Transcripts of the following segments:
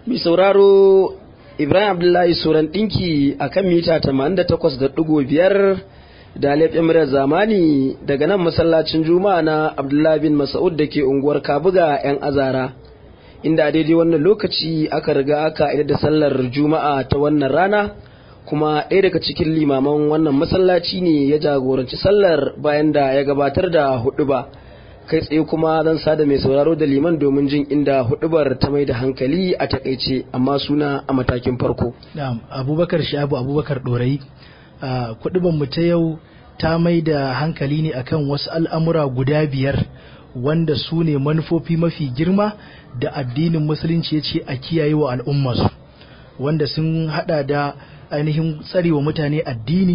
Mai sauraro Ibrahim Abdullahi Suran ɗinki a kan mita 88.5 da laifin murar zamani daga nan masallacin Juma'a na Abdullahi bin Mas'ud da ke unguwar Kabuga 'yan azara. Inda a daidai wannan lokaci aka riga aka idar da sallar Juma'a ta wannan rana kuma ɗaya daga cikin limaman wannan masallaci ne ya jagoranci sallar bayan da ya gabatar da huɗuba. kai tsaye kuma zan sada mai sauraro da liman domin jin inda hudubar ta mai da hankali a takaice amma suna a matakin farko. Na'am, Abubakar Shabu Abubakar Dorai, kudubar mu ta yau ta mai da hankali ne akan wasu al'amura guda biyar wanda su ne manufofi mafi girma da addinin musulunci ya ce a kiyaye wa al'ummarsu wanda sun hada da ainihin tsarewa mutane addini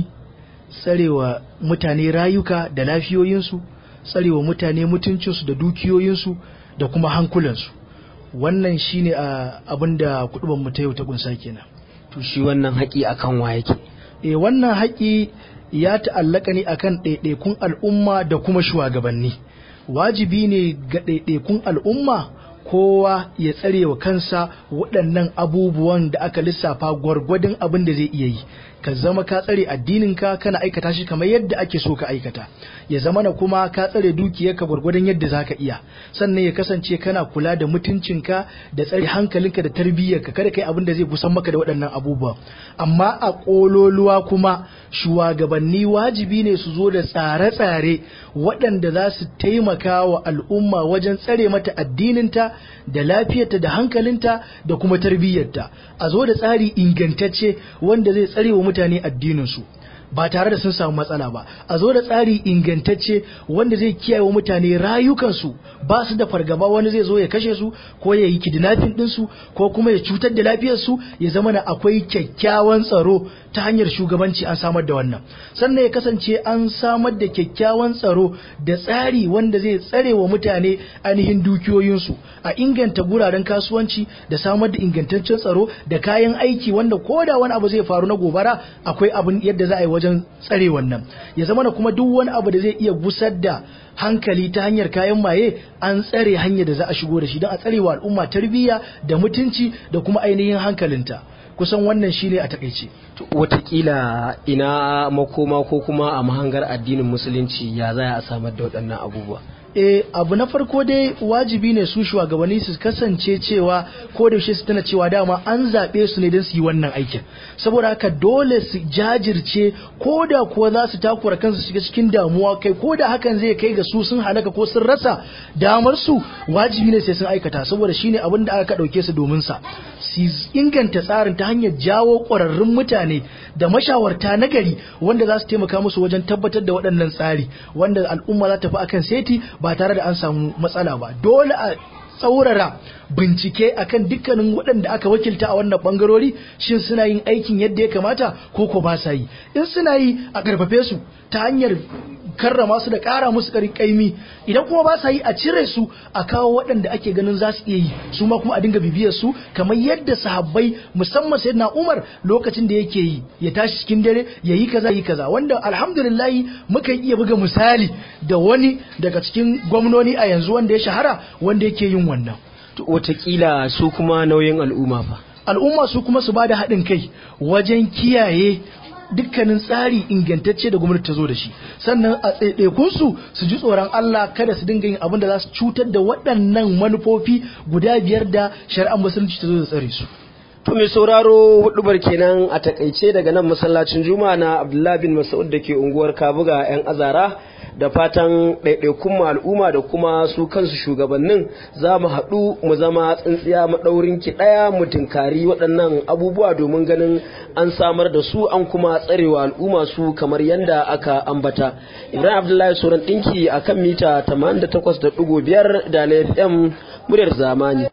tsarewa mutane rayuka da lafiyoyinsu tsarewa mutane mutuncinsu da dukiyoyinsu da kuma hankulansu wannan shine abin da kuduban mu ta yau ta kunsa kenan to shi wannan haƙi akan wa yake eh wannan haƙi ya ta'allaka ne akan ɗaiɗaikun al'umma da kuma shugabanni wajibi ne ga ɗaiɗaikun al'umma kowa ya tsare wa kansa waɗannan abubuwan da aka lissafa gwargwadon abin da zai iya yi ka zama ka tsare addininka kana aikata shi kamar yadda ake so ka aikata ya zama na kuma ka tsare dukiyarka gwargwadon yadda zaka iya sannan ya kasance kana kula da mutuncinka da tsare hankalinka da tarbiyyarka kada kai abin da zai kusan maka da waɗannan abubuwan amma a ƙololuwa kuma shugabanni wajibi ne su zo da tsare-tsare waɗanda za su taimaka wa al'umma wajen tsare mata addininta da lafiyarta da hankalinta da kuma tarbiyyarta a zo da tsari ingantacce wanda zai tsare wa mutane addininsu ba tare da sun samu matsala ba a zo da tsari ingantacce wanda zai kiyaye wa mutane rayukansu ba su da fargaba wani zai zo ya kashe su ko ya yi kidnapping ɗinsu ko kuma ya cutar da lafiyarsu ya zama na akwai kyakkyawan tsaro ta hanyar shugabanci an samar da wannan sannan ya kasance an samar da kyakkyawan tsaro da tsari wanda zai tsare wa mutane ainihin dukiyoyinsu a inganta guraren kasuwanci da samar da ingantaccen tsaro da kayan aiki wanda ko da wani abu zai faru na gobara akwai abin yadda za a yi wajen tsare wannan ya zama na kuma duk wani abu da zai iya gusar da hankali ta hanyar kayan maye an tsare hanyar da za a shigo da shi don a tsare wa al'umma tarbiyya da mutunci da kuma ainihin hankalinta kusan wannan shine a takaice watakila ina makoma ko kuma a mahangar addinin musulunci ya za a samar da waɗannan abubuwa e abu na farko dai wajibi ne su shugabanni su kasance cewa ko da yaushe su tana cewa dama an zaɓe su ne don su yi wannan aikin saboda haka dole su jajirce ko da kuwa za su takura kansu shiga cikin damuwa kai ko da hakan zai kai ga su sun halaka ko sun rasa damar su wajibi ne sai sun aikata saboda shine abin da aka ɗauke su domin sa su inganta tsarin ta hanyar jawo ƙwararrun mutane da mashawarta na gari wanda za su taimaka musu wajen tabbatar da waɗannan tsari wanda al'umma za ta fi akan seti ba tare da an samu matsala ba dole a tsaurara bincike akan dukkanin waɗanda aka wakilta a wannan bangarori shin suna yin aikin yadda ya kamata ko ko ba sa yi in suna yi a karfafe su ta hanyar karrama su da ƙara musu ƙarin ƙaimi idan kuma ba sa yi a cire su a kawo waɗanda ake ganin za su iya yi su ma kuma a dinga bibiyar su kamar yadda sahabbai musamman sayyidina Umar lokacin da yake yi ya tashi cikin dare ya yi kaza yi kaza wanda alhamdulillah muka iya buga misali da wani daga cikin gwamnoni a yanzu wanda ya shahara wanda yake yin wannan watakila su kuma nauyin al'umma fa al'umma su kuma su bada haɗin kai wajen kiyaye dukkanin tsari ingantacce da gwamnati ta zo da shi sannan a ɗaiɗaikunsu su ji tsoron Allah kada su dinga yin abin da za su cutar da waɗannan manufofi guda biyar da shari'ar musulunci ta zo da tsare su To mai sauraro hudubar kenan a takaice daga nan masallacin Juma'a na Abdullahi bin Mas'ud da ke unguwar Kabuga 'yan azara da fatan ɗaiɗaikun al'umma da kuma su kansu shugabannin za mu haɗu mu zama tsintsiya maɗaurin ki ɗaya mu tinkari waɗannan abubuwa domin ganin an samar da su an kuma tsarewa al'umma su kamar yadda aka ambata. Ibrahim Abdullahi Soran ɗinki a kan mita 88.5 da FM muryar zamani.